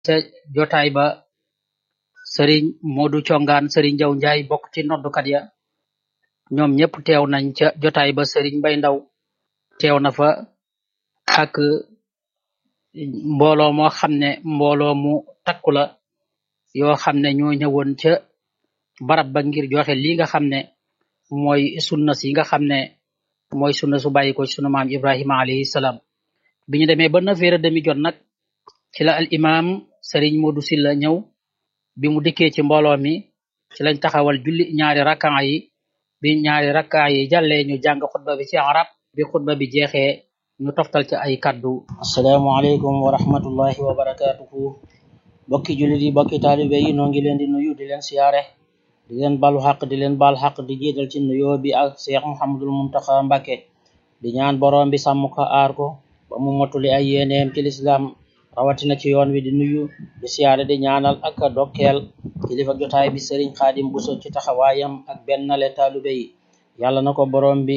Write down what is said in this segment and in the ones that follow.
ca jotaay ba sëriñ Modou Congaan sëriñ Jaw Njaay bokk ci noddukat ya ñoom ñëpp teew nañ ca jotaay ba sëriñ Mbay Ndaw teew na fa ak mbooloo moo xam ne mbooloo mu takku la yoo xam ne ñoo ñëwoon ca barab ba ngir joxe li nga xam ne mooy sunna si nga xam ne mooy sunna su bàyyi ko ci sunu maam Ibrahima alayhi salaam bi ñu demee ba neuf heures demi jot nag ci la al imam sëriñ Modou Silla ñëw bi mu dikkee ci mbooloo mi ci lañ taxawal julli ñaari rakkaa yi bi ñaari rakkaa yi jàllee ñu jàng xutba bi ci arab bi xutba bi jeexee ñu toftal ci ay kaddu asalaamaaleykum wa rahmatullahi wa barakatuhu bokki jullit yi bokki taalibe yi noo ngi leen di nuyu di leen siyaare di leen balu xaq di leen bal xaq di jiital ci nuyoo bi ak Cheikh Mouhamadul Muntaxa Mbàkke di ñaan boroom bi sàmm ko aar ko ba mu motuli ay yéeneem ci lislaam rawatina ci yoon wi di nuyu di siyaare di ñaanal ak dokkeel kilifa jotaay bi sëriñ xaadim buso ci taxawaayam ak bennale taalibe yi yàlla na ko boroom bi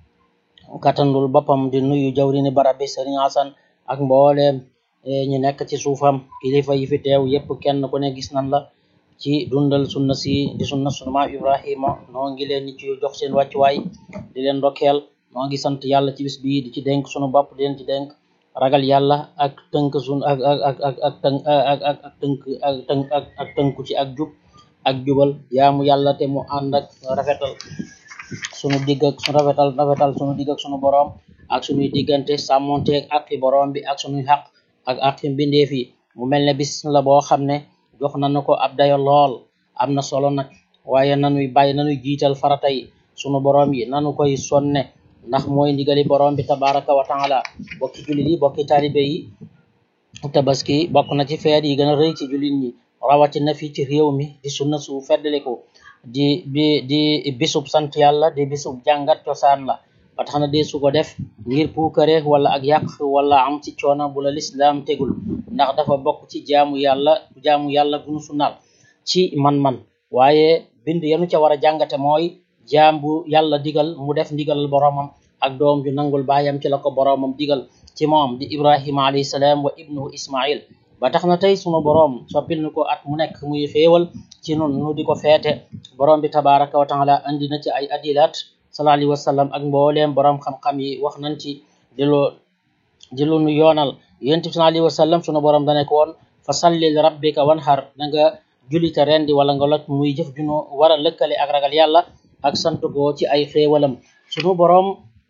katandul boppam di nuyu jawrini barab bi sëriñ Asan ak mbooleem ñu nekk ci suufam kilifa yi fi teew yépp kenn ku ne gis nan la ci dundal sunna si di sunna sunu maam Ibrahima noo ngi leen ci jox seen wàccuwaay di leen ndokkeel noo ngi sant yàlla ci bis bii di ci dénk sunu bopp di leen ci dénk ragal yàlla ak tënk sun ak ak ak ak ak tënk ak ak ak tënk ak tënk ak ak tënku ci ak jub ak jubal yaamu yàlla te mu ànd ak rafetal sunu digg ak sunu rafetal rafetal sunu digg ak sunu boroom ak sunuy diggante sàmmonteeg aqi boroom bi ak sunuy xaq ak aqi mbindeef yi mu mel ne bis la boo xam ne jox nañu ko ab dayo lool am na solo nag waaye nanuy bàyyi nanuy jiital farata yi sunu boroom yi nanu koy sonne ndax mooy ndigali boroom bi tabaraka wa taala bokki jullit yi bokki taalibe yi tabaski bokk na ci feet yi gën a rëy ci jullit ñi rawatina fii ci réew mi di sunna su feddaliku di di di bisub sant yàlla di bisub jàngat cosaan la ba tax na dee su ko def ngir puukare wala ak yàq wala am ci coono bu la lislaam tegul ndax dafa bokk ci jaamu yàlla jaamu yàlla gunu sunnaal ci man-man waaye bind yanu ca war a jàngate mooy jaam bu yàlla digal mu def ndigalal boroomam ak doom ju nangul baayam ci la ko boroomam digal ci moom di ibrahima alayhi salaam wa ibnuhu ismail ba tax na tey sunu boroom soppil nu ko at mu nekk muy xéewal ci nun nu di ko feete boroom bi tabaraka wa taala andi na ci ay adilat sallallahu alayhi wa sallam ak mbooleem boroom xam-xam yi wax nañ ci di loo di lu nu yoonal yonent bi sallallahu alayhi wa sallam sunu boroom dane ko woon fa salli li rabbika wanhar da nga julite rendi wala nga loj muy jëf junu war a lëkkale ak ragal yàlla ak sant ko ci ay xéewalam sunu boroom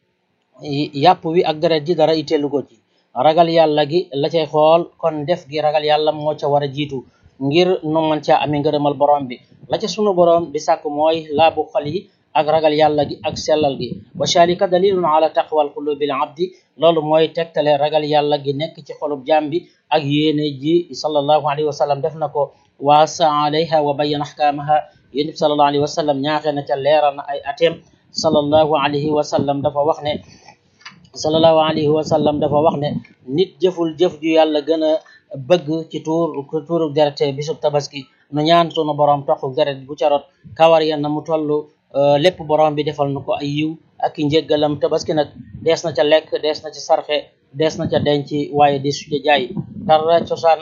yàpp wi ak deret ji dara itteelu ko ci ragal yàlla gi la cay xool kon def gi ragal yàlla moo ca war a jiitu ngir nu man caa amee ngërëmal borom bi la ca sunu borom di sàkk mooy laabu xol yi ak ragal yàlla gi ak sellal gi wa shalika dalilun ala taqwal qulubil abdi loolu mooy tegtale ragal yàlla gi nekk ci xolub jaam bi ak yéene ji sallallahu alayhi wa sallam def na ko waasa alayha wa bayyana ahkamaha yéen bi sallallahu alayhi wa sallam ñaaxee na ca leeral na ay ateem sallallahu alayhi wa sallam dafa wax ne sallallahu alayhi wa sallam dafa wax ne nit jëful jëf ju yàlla gën a bëgg ci tuur tuuru deret bisub tabaski nu ñaan sunu borom toxu deret bu carot kawar ya na mu toll lépp borom bi defal nu ko ay yiw ak i njëggalam tabaski nag dees na ca lekk dees na ca sarxe dees na ca denc waaye di su jaay dara cosaan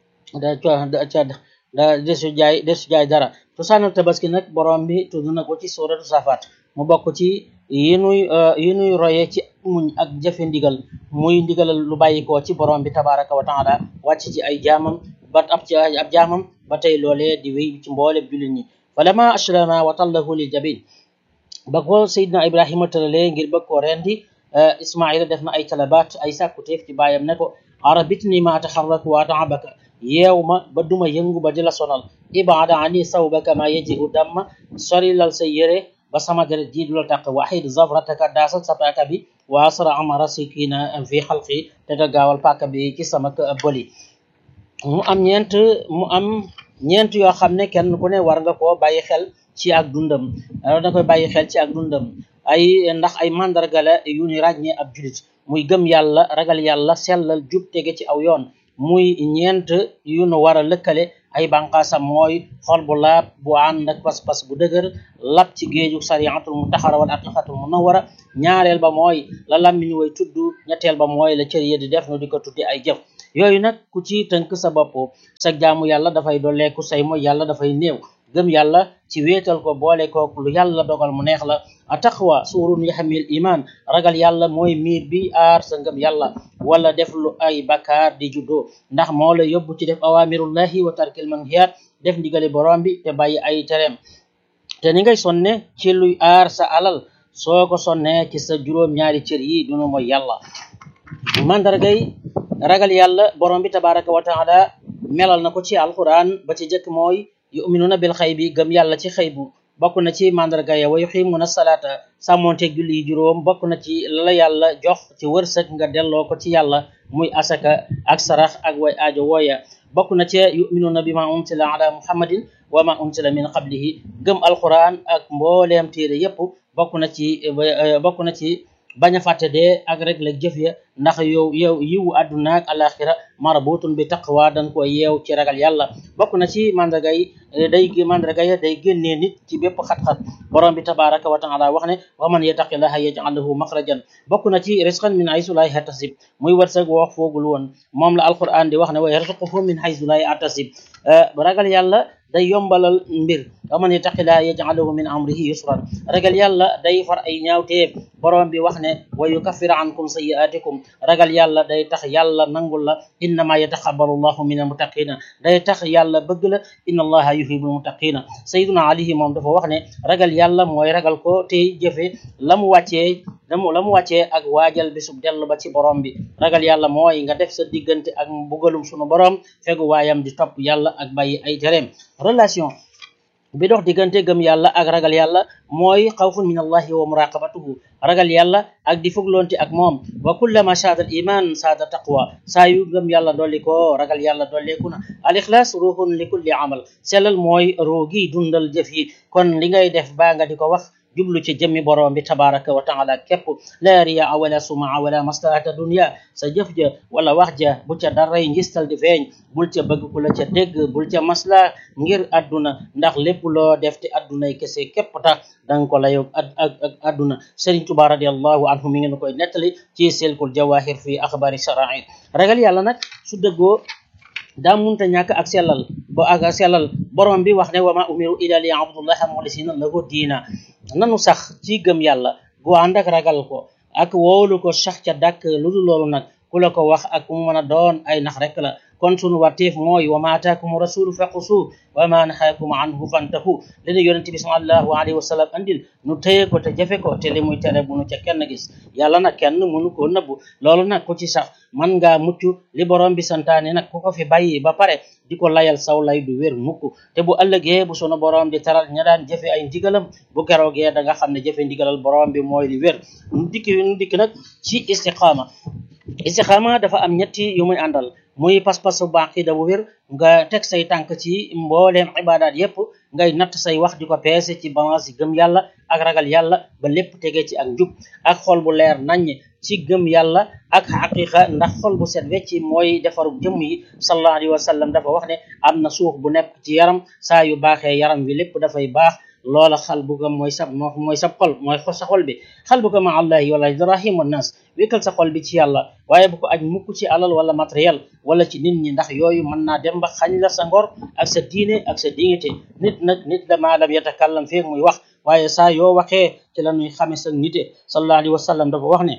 da ca da desu jaay desu jaay dara cosaanal tabaski nag borom bi tudd na ko ci suuratu safaat mu bokk ci yi nuy yi nuy roye ci muñ ak jëfe ndigal muy ndigalal lu bàyyikoo ci borom bi tabaraka wa taala wàcc ci ay jaamam ba ab ci ab jaamam ba tey loolee di wéy ci mboolem jullit ñi falama ashrama wa tallahu lil jabin ba ko Seydina Ibrahima tëralee ngir bëgg koo rendi Ismaila def na ay talabaat ay sàkkuteef ci baayam ne ko arabitni ma taxarrak wa taabaka yeew ma ba duma yëngu ba di la sonal ibaada ani sawbaka ma yaji u damma sori lal sa yére ba sama deret ji du la taq waxid zafrataka daasal sa paaka bi wa asra amara sikina fi xalqi te nga gaawal paaka bi ci sama bëli mu am ñeent mu am ñeent yoo xam ne kenn ku ne war nga koo bàyyi xel ci ak dundam war nga koy bàyyi xel ci ak dundam ay ndax ay mandarga la yu ni ràññee ab julit muy gëm yàlla ragal yàlla sellal jub tege ci aw yoon muy ñeent yu nu war a lëkkale ay banqaasam mooy xol bu laab bu ànd ak pas-pas bu dëgër lab ci géeju sariatul mutaxara wal aqiqatul munawara ñaareel ba mooy la lammiñ way tudd ñetteel ba mooy la cër yi di def nu di ko tudde ay jëf yooyu nag ku ci tënk sa bopp sa jaamu yàlla dafay dolleeku say mooy yàlla dafay néew gëm yàlla ci wéetal ko boole kook lu yàlla dogal mu neex la a taqwa suurun yaxmil iman ragal yàlla mooy miir bi aar sa ngëm yàlla wala def lu ay bakkaar di juddoo ndax moo la yóbbu ci def awamirullahi wa tarkil manhiyat def ndigali borom bi te bàyyi ay tereem te ni ngay sonne ci luy aar sa alal soo ko sonnee ci sa juróom ñaari cër yi dunu mooy yàlla mandargay ragal yàlla borom bi tabaraka wa taala melal na ko ci alquran ba ci jëkk mooy yuminuna bil xay bi gëm yàlla ci xëy bu bokk na ci mandarga ya wa yuqimuna salaata sàmmonteeg julli yi juróom bokk na ci la yàlla jox ci wërsëg nga delloo ko ci yàlla muy asaka ak sarax ak way aajo wooya bokk na ci yuminuna bi ma unsila ala muhammadin wa ma unsila min qablihi gëm alquran ak mbooleem téere yépp bokk na ci bokk na ci bañ a fàtte dee ak rek la jëf ya ndax yow yow yiwu àdduna ak alaxira marabutun bi taqwa dañ ko yeew ci ragal yàlla bokk na ci mandarga yi day mandarga ya day génnee nit ci bépp xat-xat borom bi tabaraka wa taala wax ne wa man yattaqillaha yaj'al lahu maxrajan bokk na ci risqan min haysu la yahtasib muy wërsëg wax foogul woon moom la alquran di wax ne wa yarzuquhu min haysu la yahtasib ragal yàlla day yombalal mbir wa man yattaqillaha yaj'al lahu min amrihi yusran ragal yàlla day far ay ñaawteef borom bi wax ne wa yukaffir ankum sayyi'atikum ragal yàlla day tax yàlla nangul la innama yataqabbalu allahu min almuttaqina day tax yàlla bëgg la inna allaha yuhibbul muttaqina sayyiduna alihi moom dafa wax ne ragal yàlla mooy ragal ko tey jëfe la mu wàccee lamu la mu wàccee ak waajal bisub dellu ba ci borom bi ragal yàlla mooy nga def sa diggante ak mbugalum sunu borom fegu waayam di topp yàlla ak bàyyi ay tereem relation bi dox diggante gëm yàlla ak ragal yàlla mooy xawfun min allahi wa muraqabatuhu ragal yàlla ak di fugloonte ak moom wa kullama saada al iman saada taqwa saa yu gëm yàlla dolli ko ragal yàlla dolleeku na al ixlaas ruuxun li kulli amal sellal mooy roogi dundal jëf yi kon li ngay def baa nga di ko wax jublu ci jëmmi borom bi tabaraka wa taala képp la riya wala sumaa wala maslahata dunya sa jëf ja wala wax ja bu ca daray ngistal di feeñ bul ca bëgg ku la ca dégg bul ca masla ngir adduna ndax lépp loo def te addunay kese képp tax danga ko layoog ak ak adduna Sëriñ Tuubaa radiallahu anhu mi ngeen koy nettali ci silkul jawahir fi axbari shara'i ragal yàlla nag su dëggoo daa munta ñàkk ak sellal bo ak sellal borom bi wax ne wa ma umiru illa li abdullaha muxlisina lahu diina nanu sax ci gëm yàlla gu ànd ak ragal ko ak woolu ko sax ca dàkk lu dul loolu nag ku la ko wax ak mu mën a doon ay nax rek la kon sunu warteef mooy wa ma ataakum rasulu faqusu wa ma naxaakum anhu fantahu li ñu yonente bi sallallahu alayhi wa sallam andil nu téye ko te jafe ko te li muy tere bu nu ca kenn gis yàlla nag kenn mënu koo nëbbu loolu nag ku ci sax man ngaa mucc li borom bi santaane nag ku ko fi bàyyi ba pare di ko layal saw lay du wér mukk te bu ëllëgee bu sunu borom di taral ña daan jëfe ay ndigalam bu keroogee da nga xam ne jëfe ndigalal borom bi mooy li wér nu dikk nu dikk nag ci istiqaama istiqaama dafa am ñetti yu muy àndal muy pas-pasu baqida bu wér nga teg say tànk ci mbooleem ibadaat yépp ngay natt say wax di ko peese ci balance yi gëm yàlla ak ragal yàlla ba lépp tegee ci ak njub ak xol bu leer naññ ci gëm yàlla ak xaqiqa ndax xol bu set wecci mooy defaru jëmm yi sallallahu alayhi wa sallam dafa wax ne am na suux bu nekk ci yaram saa yu baaxee yaram wi lépp dafay baax loola xal bu ko mooy sab mooy sab xol mooy sa xol bi xal bu ko ma allahi wala ibrahim wa nas wékkal sa xol bi ci yàlla waaye bu ko aj mukk ci alal wala matériel wala ci nit ñi ndax yooyu mën naa dem ba xañ la sa ngor ak sa diine ak sa dignité nit nag nit la maalam yatakallam feek muy wax waaye saa yoo waxee ci la ñuy xame sa nite sallallahu alayhi wa sallam dafa wax ne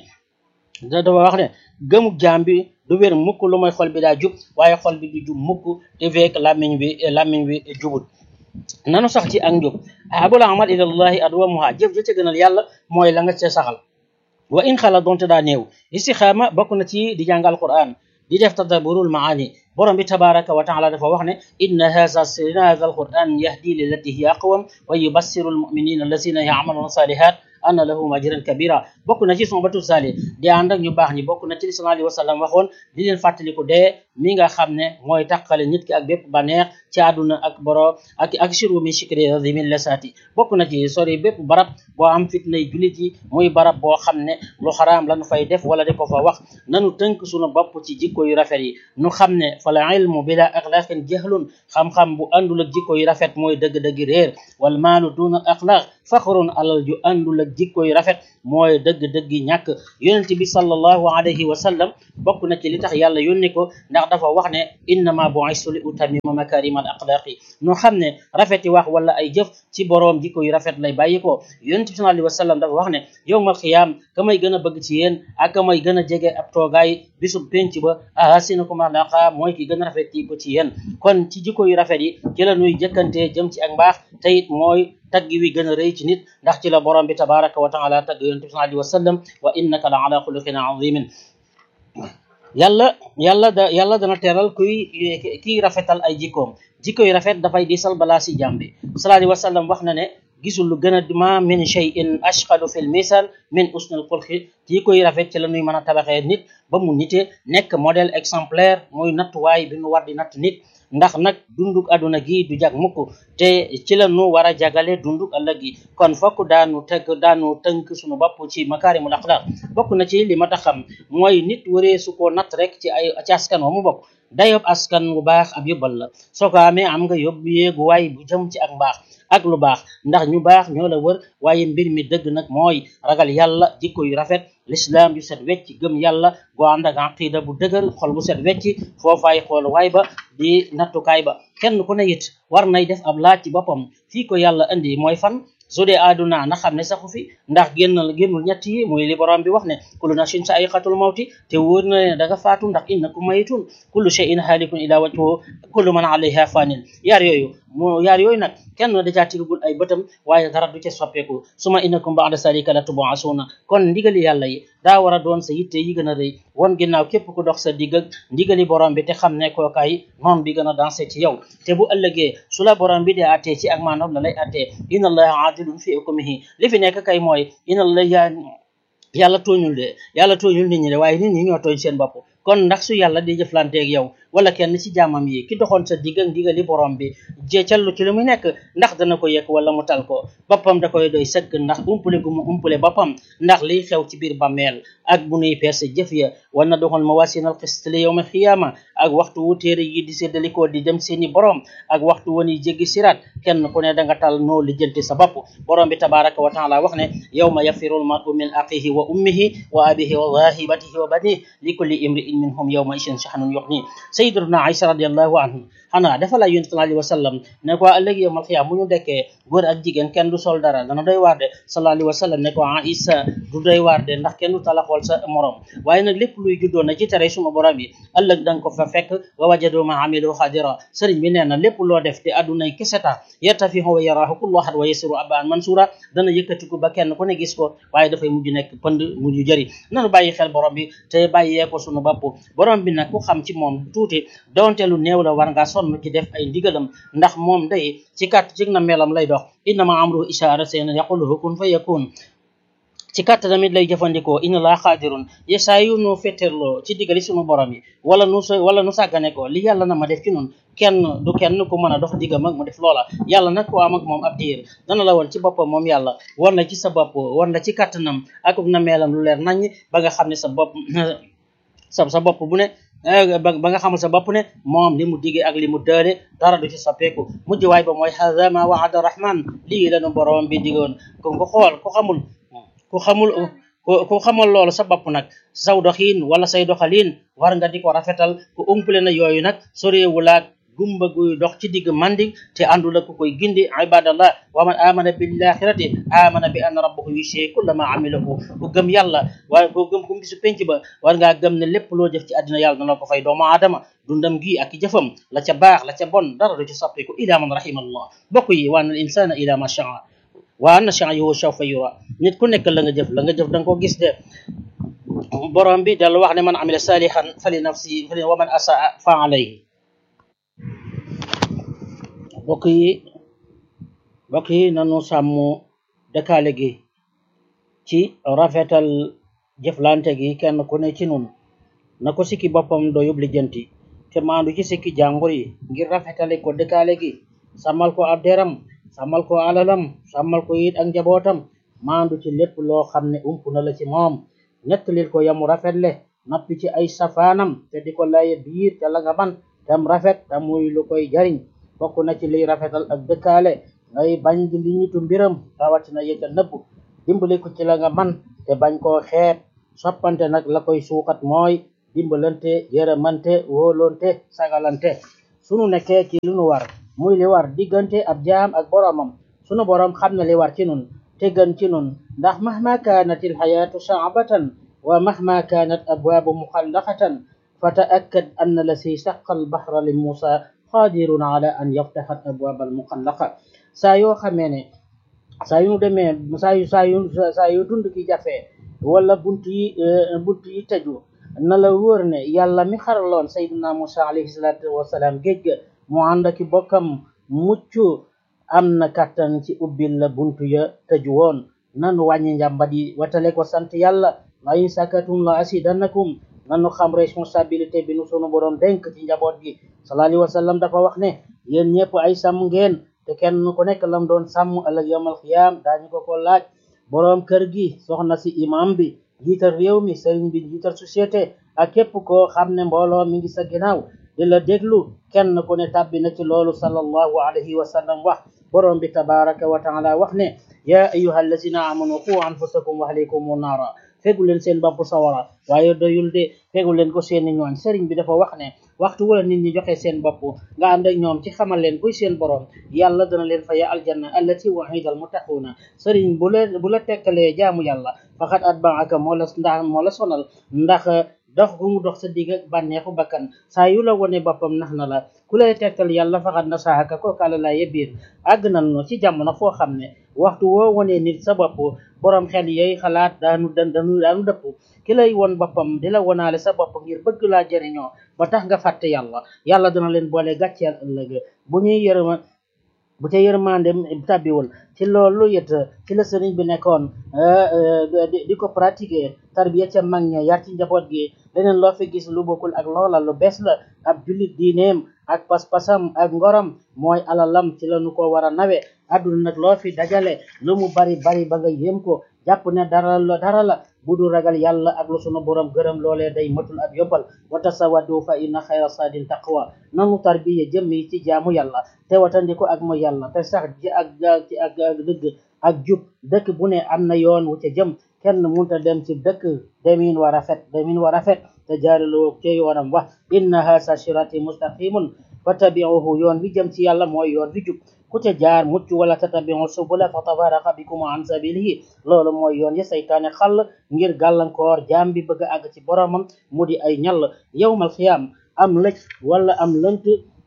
dafa wax ne gëmuk jaam bi du wér mukk lu mooy xol bi daa jub waaye xol bi du jub mukk te feek làmmiñ bi làmmiñ bi jubut nanu sax ci ak njub abul amal ilallahi adwamuha jëf ja ca gënal yàlla mooy la nga ca saxal wa in xala donte daa néew istixaama bokk na ci di jàng alquran di def tadabburul maani borom bi tabaraka wa taala dafa wax ne inna haza inna haza alquran yahdi lillati hiya aqwam wa yubassiru almuminina allazina ya'maluna salihat anna lahum ajran kabira bokk na ci son batu sali di ànd ak ñu baax ñi bokk na ci li sallallahu alayhi wa sallam waxoon di leen fàttaliku dee mi nga xam ne mooy tàqale nit ki ak bépp baneex ci àdduna ak boro ak ak shiru min shikri min lesati bokk na ci sori bépp barab boo am fitnay julit yi muy barab boo xam ne lu xaraam lañu fay def wala di ko fa wax nanu tënk sunu bopp ci jikko yu rafet yi nu xam ne fa la ilmu bila axlaqin jahlun xam-xam bu àndul ak jikko yu rafet mooy dëgg-dëgg réer wal maalu duna al axlaq faxrun alal ju àndul ak jikko yu rafet mooy dëgg-dëgg ñàkk yonent bi sallallahu alayhi wa sallam bokk na ci li tax yàlla yónni ko ndax dafa wax ne innama bu'istu li utammima makarimal axlaaqi noo xam ne rafeti wax wala ay jëf ci boroom jikko yu rafet lay bàyyi ko yonent bi sallallahu alayhi wa sallam dafa wax ne yowmal xiyaam ka may gën a bëgg ci yéen ak ka may gën a jege ab toogaay bisub penc ba ahsinakum axlaaqa mooy ki gën a rafet ci ko ci yéen kon ci jikko yu rafet yi ci la nuy jëkkantee jëm ci ak mbaax te it mooy tagg wi gën a rëy ci nit ndax ci la borom bi tabaraka wa taala tagg yonent bi sallallahu alayhi wa sallam wa innaka la ala xuluqin azimin yàlla yàlla da yàlla dana teral kuy kiy rafetal ay jikkoom jikko yu rafet dafay diisal balaa si jàmbi sallallahu alayhi wa sallam wax na ne gisul lu gën a ma min shay'in ashqalu fil misal min usnil xulqi jikko yu rafet ci la ñuy mën a tabaxee nit ba mu nite nekk modèle exemplaire muy nattuwaay bi nu war di natt nit ndax nag dunduk aduna gi du jag mukk te ci la nu war a jagale dunduk ëllëg gi kon fokk daanu teg daanu tënk suñu bopp ci makaarimul axlaaq bokk na ci li ma tax xam mooy nit waree su ko natt rek ci ay ci askan wa mu bokk dayob askan bu baax ab yóbbal la soo ko amee am nga yóbbu yéegu waay bu jëm ci ak mbaax ak lu baax ndax ñu baax ñoo la wër waaye mbir mi dëgg nag mooy ragal yàlla jikko yu rafet l'islam yu set wecc gëm yàlla goo ànd ak aqida bu dëgër xol bu set wecc foofaay xool waay ba di nattukaay ba kenn ku ne it war nay def ab laaj ci boppam fii ko yàlla indi mooy fan su dee àdduna na xam ne saxu fi ndax génnal génnul ñett yi muy li borom bi wax ne kullu nafsin sa'iqatul mawti te wóor na ne da nga faatu ndax innakum mayitun kullu shay'in halikun ila wajhihi kullu man alayha fanin yaar yooyu mu yaar yooyu nag kenn da caa tigagul ay bëtam waaye dara du ca soppeeku suma innakum ba'da salika la tub'asuna kon ndigali yàlla yi daa war a doon sa yitte yi gën a rëy won ginnaaw képp ku dox sa digg ak ndigali borom bi te xam ne kookaay noon bi gën a dansé ci yow te bu ëllëgee su la borom bi dee attee ci ak maanaam la lay attee inna allaha adilun fi hukmihi li fi nekk kay mooy inna allaha yàlla tooñul de yàlla tooñul nit ñi de waaye nit ñi ñoo tooñ seen bopp kon ndax su yàlla di jëflanteeg yow wala kenn ci jaamam yi ki doxoon sa digg ak ndigali borom bi jeecallu ci lu mu nekk ndax dana ko yëg wala mu tal ko boppam da koy doy sëkk ndax umpule gu mu umpule boppam ndax liy xew ci biir bàmmeel ak bu nuy peese jëf ya war na doxal mawasinal xist li yawma xiyaama ak waxtu wu téere yi di séddalikoo di dem seeni borom ak waxtu wan yi jéggi siraat kenn ku ne da nga tal noo lijjanti sa bopp borom bi tabaraka wa taala wax ne yawma yafirul mar'u min axihi wa ummihi wa abihi wa zahibatihi wa banihi li kulli imri'in minhum yawma ishin shahnun yughni sayyidatuna Aïcha radiyallahu anha xanaa dafa la yonent sallallahu alayhi wa sallam ne ko ëllëg yawmal xiyaam bu ñu dekkee góor ak jigéen kenn du sol dara dana doy waar de sallallahu alayhi wa sallam ne ko Aïcha du doy waar de ndax kenn du talaxool sa morom waaye nag lépp luy juddoo na ci tere suma borom yi ëllëg danga ko fa fekk wa wajadu ma amilu xadira sëriñ bi nee na lépp loo def te addunay keseta yartafihu wa yaraahu kullu ahad wa yasiru abaan mansura dana yëkkatiku ba kenn ku ne gis ko waaye dafay mujj nekk pënd mujj jëri nanu bàyyi xel borom bi te bàyyee ko sunu bopp borom bi nag ku xam ci moom tuuti donte lu néew la war ngaa sonn ci def ay ndigalam ndax moom day ci kat ci na melam lay dox innama amruhu ishaara seen yaqulu kun fa yakun ci kàtt tamit lay jëfandikoo inna laa xaadirun ye saa yu nu fetterloo ci digali sunu borom yi wala nu sa wala nu sàggane ko li yàlla na ma def ci nun kenn du kenn ku mën a dox diggam ak mu def loola yàlla nag ko am ak moom ab diir dana la woon ci boppam moom yàlla war na ci sa bopp war na ci kàttanam ak na meelam lu leer nañ ba nga xam ne sa bopp sa sa bopp bu ne ba nga xamal sa bopp ne moom li mu digee ak li mu dële dara du ci soppeeku mujj waay ba mooy hada ma waada rahman lii lanu borom bi digoon kon ko xool ku xamul ku xamul ku xamal loolu sa bopp nag saw doxiin wala say doxaliin war nga di ko rafetal ku umpale na yooyu nag soreewulaak gumba guy dox ci digg mandi te àndul ak ku koy gindi ibadallah wa man amana billaxirati amana bi anna rabbahu yushee kulla ma amilahu ku gëm yàlla waaye ku gëm ku gisu penc ba war ngaa gëm ne lépp loo jëf ci àddina yàlla dana ko fay doomu aadama dundam gi ak jëfam la ca baax la ca bon dara du ci soppiku ila man rahimallah bokk yi wa anna al insana ila ma shaa wa anna sa'yahu sawfa yura nit ku nekk la nga jëf la nga jëf danga ko gis de borom bi dal wax ne man amila salihan fali nafsi fali wa man asaa fa alayhi mbokk yi mbokk yi nanu sàmm dëkkaale gi ci rafetal jëflante gi kenn ku ne ci nun na ko sikki boppam doo yób lijjanti te maandu ci sikki jàmbur yi ngir rafetale ko dëkkaale gi sàmmal ko ab deram sàmmal ko alalam sàmmal ko it ak njabootam maandu ci lépp loo xam ne ump na la ci moom nettalil ko yamu rafetle nappi ci ay safaanam te di ko laye biir te la nga man tam rafet te muy lu koy jariñ bokk na ci liy rafetal ak dëkkaale ngay bañ di li ñitu mbiram rawatina yëcca nëbb dimbali ko ci la nga man te bañ koo xeeb soppante nag la koy suuxat mooy dimbalante yërëmante wóolonte sagalante sunu nekkee ci lu nu war muy li war diggante ab jaam ak boromam sunu borom xam na li war ci nun te gën ci nun ndax mahma kaanat ilxayaatu saabatan wa mahma kaanat abwaabu muxallaqatan fa taakkad an la si saqa albahra li muusa qadirun ala an yaftaxa abwaab almuxallaqa saa yoo xamee ne saa yu demee saa yu saa yu saa yu dund ki jafe wala bunt yi bunt yi tëju na la wóor ne yàlla mi xaraloon sayyidina Musa alayhi salaatu wasalaam géej ga mu ànd aki bokkam mucc am na kàttan ci ubbil la buntu ya tëju woon nanu wàññi njàmbat yi watale ko sant yàlla la in sakatum la asidannakum nanu xam responsabilité bi nu sunu borom dénk ci njaboot gi sallallahu alayhi wa sallam dafa wax ne yéen ñëpp ay sàmm ngeen te kenn ku nekk lam doon sàmm ëllëg yawmal xiyaam daañu ko ko laaj boroom kër gi soxna si imam bi jiital réew mi sëriñ bi jiital société ak képp koo xam ne mbooloo mi ngi sa ginnaaw di la déglu kenn ku ne tàbbi na ci loolu sallallahu alayhi wa sallam wax boroom bi tabaraka wa taala wax ne ya ayyuha allazina amanu qu anfusakum wa ahlikum naara fegu leen seen bopp sawara waaye doyul de fegu leen ko seeni ñooñ sëriñ bi dafa wax ne waxtu wala nit ñi joxe seen bopp nga ànd ak ñoom ci xamal leen kuy seen borom yàlla dana leen faya aljanna allati wa'ida almuttaquuna sëriñ bu la bu la tekkalee jaamu yàlla faxat atbaaka moo la ndax moo la sonal ndax dox gu mu dox sa digg ak bànneexu bakkan saa yu la wone boppam nax na la ku lay tekkal yàlla faxat na saaka kookaala la yebbiir àgg nañu ci jamono foo xam ne waxtu woo wonee nit sa bopp borom xel yooyu xalaat daanu daanu daanu dëpp ki lay won boppam di la wonaale sa bopp ngir bëgg laa jëriñoo ba tax nga fàtte yàlla yàlla dana leen boole gàcceel ëllëg bu ñuy yërëma bu ca yërmande tàbbiwul ci loolu it ci la sëriñ bi nekkoon di ko pratiquer tarbiya ca mag ña yar ci njaboot gi leneen loo fi gis lu bokkul ak loola lu bees la ab jullit diineem ak pas-pasam ak ngoram mooy alalam ci lañu ko war a nawe adduna nag loo fi dajale lu mu bari bari ba nga yéem ko jàpp ne dara la dara la bu du ragal yàlla ak lu sunu borom gërëm loolee day matul ab yóbbal wa tasawadu fa inna xayra sadin taqwa nanu tarbiya jëm yi ci jaamu yàlla te watandiko ak mooy yàlla te sax ji ak ci ak dëgg ak jub dëkk bu ne am na yoon wu ca jëm kenn munta dem ci dëkk demin wa rafet demin wa rafet te jaaraloo ci yoonam wax inna hasa sirati mustaqimun fattabi'uhu yoon wi jëm ci yàlla mooy yoon wi jub ku ca jaar mucc wala tatabi'u subula fa tafarraqa bikum an sabilihi loolu mooy yoon ya saytaane xàll ngir gàllankoor jaam bi bëgg a àgg ci boromam mu di ay ñall yawmal xiyaam am lëj wala am lënt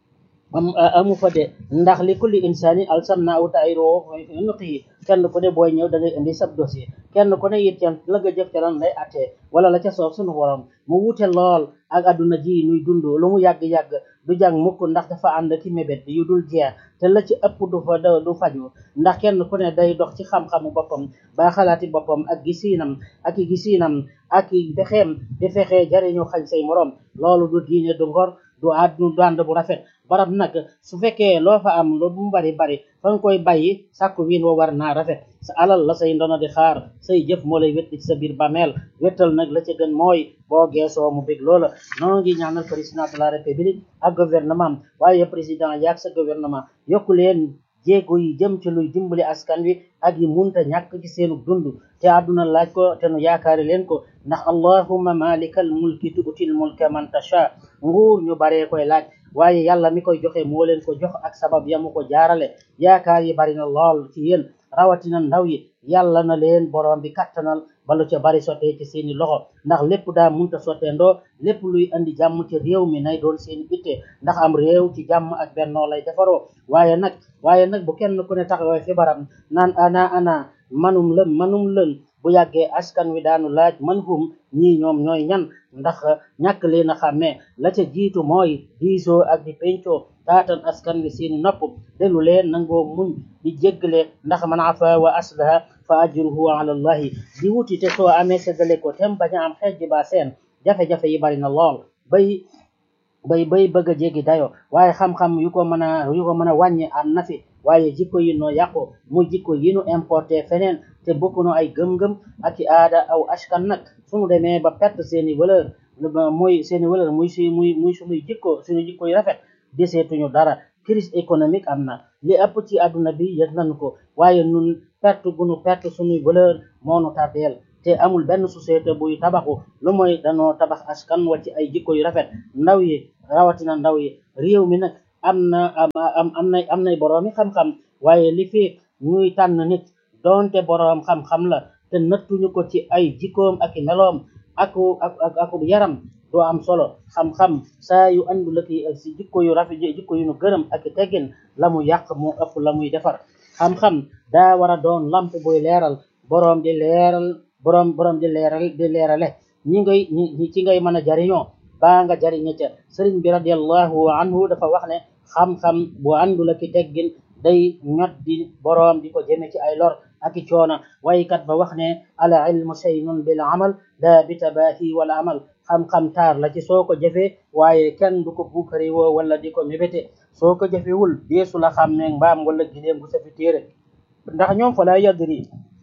am amu fa de ndax li kulli insani alsamna aw ta'iro fi nuqihi kenn ku ne booy ñëw da ngay indi sab dossier kenn ku ne it can la nga jëf ca lan lay attee wala la ca soob sunu borom mu wute lool ak adduna ji nuy dund lu mu yàgg-yàgg du jàng mukk ndax dafa ànd ki mébét yu dul jeex te la ci ëpp du fa du faju ndax kenn ku ne day dox ci xam-xamu boppam ba xalaati boppam ak gisiinam ak i gisiinam ak i pexeem di fexee jariñu xañ say morom loolu du diine du ngor du àddu du ànd bu rafet barab nag su fekkee loo fa am lu mu bari bari fa nga koy bàyyi sàkku wiin wa war naa rafet sa alal la say ndono di xaar say jëf moo lay wetti ci sa biir bàmmeel wettal nag la ca gën mooy boo geesoo mu bég loola noonu ngi ñaanal président de la république ak gouvernement waaye président yaag sa gouvernement yokku leen jéego yi jëm ci luy dimbali askan wi ak yi munta ñàkk ci seenu dund te àdduna laaj ko te nu yaakaari leen ko ndax allahumma malikal mulki tuutil mulka man tasha nguur ñu baree koy laaj waaye yàlla mi koy joxe moo leen ko jox ak sabab yamu ko jaarale yaakaar yi bari na lool ci yéen rawatina ndaw yi yàlla na leen borom bi kattanal balu ca bari sottee ci seeni loxo ndax lépp daa munta sotteendoo lépp luy andi jàmm ci réew mi nay doon seeni itte ndax am réew ci jàmm ak bennoo lay defaroo waaye nag waaye nag bu kenn ku ne taxawee fi baram naan ana ana manum lëm manum lën bu yàggee askan wi daanu laaj man hum ñii ñoom ñooy ñan ndax ñàkk leen a xàmmee la ca jiitu mooy diisoo ak di pencoo taatan askan wi seeni nopp delu leen nangoo muñ di jéggale ndax man afa wa aslaha fa ajruhu ala allahi di wuti te soo amee seddale ko tem bañ a am xeej ba seen jafe-jafe yi bari na lool bay bay bay bëgg a jéggi dayo waaye xam-xam yu ko mën a yu ko mën a wàññi am na fi waaye jikko yi noo yàqu mu jikko yi nu importé feneen te bokkuno ay gëm-gëm ak i aada aw askan nag suñu demee ba perte seeni valeur muy seeni valeur muy si muy muy suñuy jikko suñu jikko yu rafet deseetuñu dara crise économique am na li ëpp ci àdduna bi yëg nañu ko waaye nun perte gunu perte suñuy valeur moo nu tardeel te amul benn société buy tabaxu lu mooy danoo tabax askan wa ci ay jikko yu rafet ndaw yi rawatina ndaw yi réew mi nag am na am am am nay am nay boroomi xam-xam waaye li fi ñuy tànn nit doonte boroom xam-xam la te nattuñu ko ci ay jikkoom ak i meloom aku ak ak aku yaram doo am solo xam-xam saa yu andu la ki si jikko yu rafet jikko yu nu gërëm ak i teggin la mu yàq moo ëpp la muy defar xam-xam daa war a doon lamp buy leeral boroom di leeral boroom boroom di leeral di leerale ñi ngay ñi ci ngay mën a jariñoo baa nga jariñe ca sëriñ bi radiallahu anhu dafa wax ne xam-xam bu àndul ak i teggin day ñot di boroom di ko jëme ci ay lor ak i coona waykat ba wax ne al ilmu shaynun bil amal la bi tabahi wal amal xam-xam taar la ci soo ko jëfee waaye kenn du ko buukari woo wala di ko mébéte soo ko jëfewul deesu la xàmmee mbaam wala gileem gu safi téere ndax ñoom fa la yadri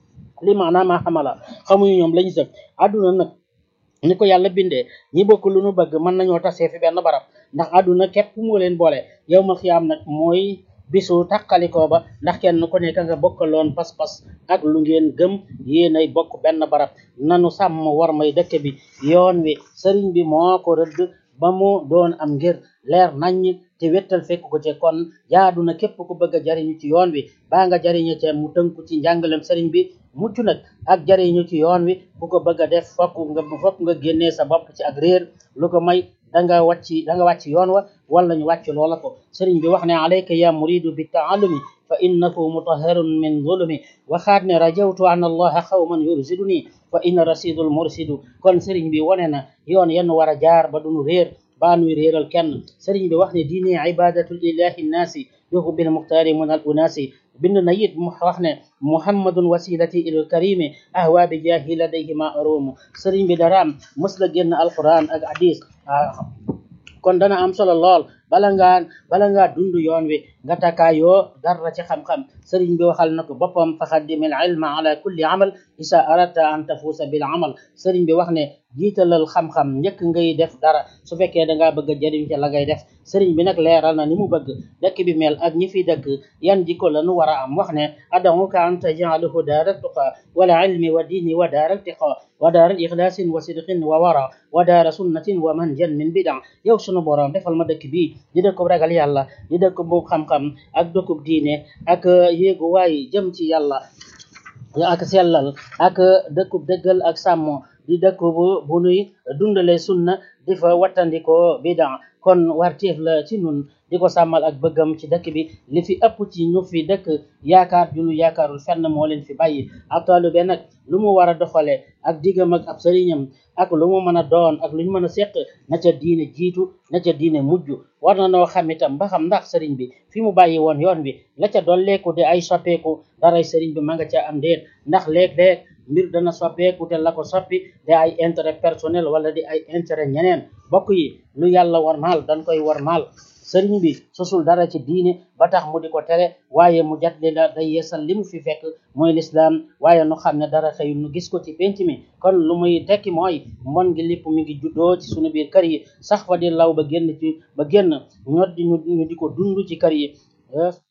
li maanaam ma xamala xamuñu ñoom lañu sëf àdduna nag ni ko yàlla bindee ñi bokk lu nu bëgg mën nañoo tasee fi benn barab ndax àdduna képp moo leen boole yow ma xiyaam nag mooy bisu tàqalikoo ba ndax kenn ku nekk nga bokkaloon pas-pas ak lu ngeen gëm yéenay bokk benn barab nanu sàmm war may dëkk bi yoon wi sëriñ bi moo ko rëdd ba mu doon am ngir leer naññ te wettal fekk ko ci kon jaadu na képp ku bëgg a jariñu ci yoon wi baa nga jariñu ci mu tënku ci njàngalem sëriñ bi mucc nag ak jariñu ci yoon wi bu ko bëgg a def fokk nga fokk nga génnee sa bopp ci ak réer lu ko may danga wàcc danga wàcc yoon wa wala ñu wàcc loola ko sëriñ bi wax ne alayka ya muridu bi taallumi fa innahu mutaharun min zulumi waxaat ne rajawtu an allaha xawman yursiduni fa inna rasidul mursidu kon sëriñ bi wone na yoon yenn war a jaar ba duñu réer baa nuy réeral kenn sëriñ bi wax ne diine ibadatul ilahi nnaasi yuhu bil muxtaari mun al unaasi bind na it mu wax ne muhammadun wasilati ilal karimi ahwa bi jaahi ladayhi ma arumu sëriñ bi daraam mës la génn alquran ak hadis kon dana am solo lool bala ngaa bala ngaa dund yoon wi nga takaayoo dara ci xam-xam sëriñ bi waxal na ko boppam faxaddim al ilma ala kulli amal isa aradta an tafuusa bil amal sëriñ bi wax ne jiitalal xam-xam njëkk ngay def dara su fekkee dangaa bëgg a jëriñ ca la ngay def sëriñ bi nag leeral na ni mu bëgg dëkk bi mel ak ñi fi dëkk yan jikko la nu war a am wax ne adamuka an tajaalahu daara tuqa wala ilmi wa diini wa daara tiqa wa daara ixlaasin wa sidqin wa wara wa daara sunnatin wa manjan min bida yow sunu borom defal ma dëkk bii di dëkkub ragal yàlla di dëkkub bu xam-xam ak dëkkub diine ak yéegu waay jëm ci yàlla ak sellal ak dëkkub dëggal ak sàmmo di dëkk bu bu nuy dundale sunna di fa wattandikoo bida kon warteef la ci nun di ko sàmmal ak bëggam ci dëkk bi li fi ëpp ci ñu fi dëkk yaakaar junu yaakaarul fenn moo leen fi bàyyi ak taalibe nag lu mu war a doxale ak diggam ak ab sëriñam ak lu mu mën a doon ak lu ñu mën a seq na ca diine jiitu na ca diine mujj war na noo xam itam ba xam ndax sëriñ bi fi mu bàyyi woon yoon wi la ca dolleeku di ay soppeeku daray sëriñ bi ma nga ca am déet ndax léeg-léeg mbir dana soppeeku te la ko soppi di ay intérêt personnel wala di ay intérêt ñeneen bokk yi lu yàlla war maal dañ koy war maal sëriñ bi sosul dara ci diine ba tax mu di ko tere waaye mu jat li la day yeesal li mu fi fekk mooy lislaam waaye nu xam ne dara xëyul nu gis ko ci penc mi kon lu muy tekki mooy mbon gi lépp mi ngi juddoo ci sunu biir kër yi sax fa di law ba génn ci ba génn ñot di ñu di ko dund ci kër yi